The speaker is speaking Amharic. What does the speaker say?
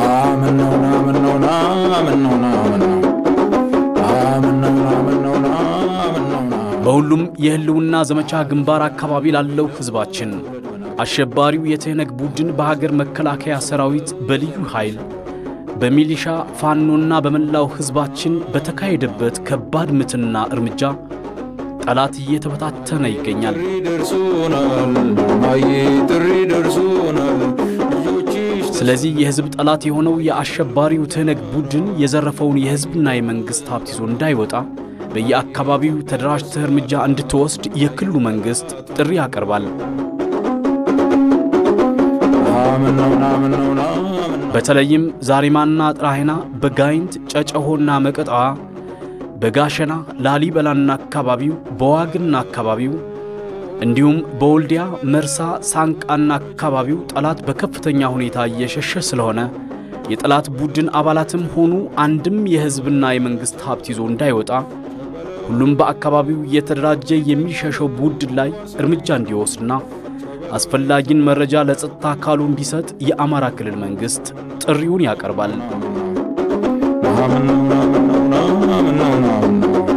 ምነውና ምነውና ምነውና ምነው ምነውና ምነውና ምነውና በሁሉም የህልውና ዘመቻ ግንባር አካባቢ ላለው ሕዝባችን አሸባሪው የትህነግ ቡድን በሀገር መከላከያ ሰራዊት፣ በልዩ ኃይል፣ በሚሊሻ ፋኖና በመላው ሕዝባችን በተካሄደበት ከባድ ምትና እርምጃ ጠላት እየተበታተነ ይገኛል። ጥሪ ደርሶናል ማዬ ጥሪ ደርሶናል ልጆችሽ ስለዚህ የሕዝብ ጠላት የሆነው የአሸባሪው ትህነግ ቡድን የዘረፈውን የሕዝብና የመንግሥት ሀብት ይዞ እንዳይወጣ በየአካባቢው ተደራጅተህ እርምጃ እንድትወስድ የክልሉ መንግሥት ጥሪ ያቀርባል። ምነውና ምነውና ምነው በተለይም ዛሪማና ጥራሄና፣ በጋይንት ጨጨሆና መቀጣዋ፣ በጋሸና ላሊበላና አካባቢው፣ በዋግና አካባቢው እንዲሁም በወልዲያ መርሳ፣ ሳንቃና አካባቢው ጠላት በከፍተኛ ሁኔታ እየሸሸ ስለሆነ የጠላት ቡድን አባላትም ሆኑ አንድም የሕዝብና የመንግሥት ሀብት ይዞ እንዳይወጣ ሁሉም በአካባቢው የተደራጀ የሚሸሸው ቡድን ላይ እርምጃ እንዲወስድና አስፈላጊን መረጃ ለጸጥታ አካሉ እንዲሰጥ የአማራ ክልል መንግሥት ጥሪውን ያቀርባል። ምነውና ምነውና ምነውና ምነው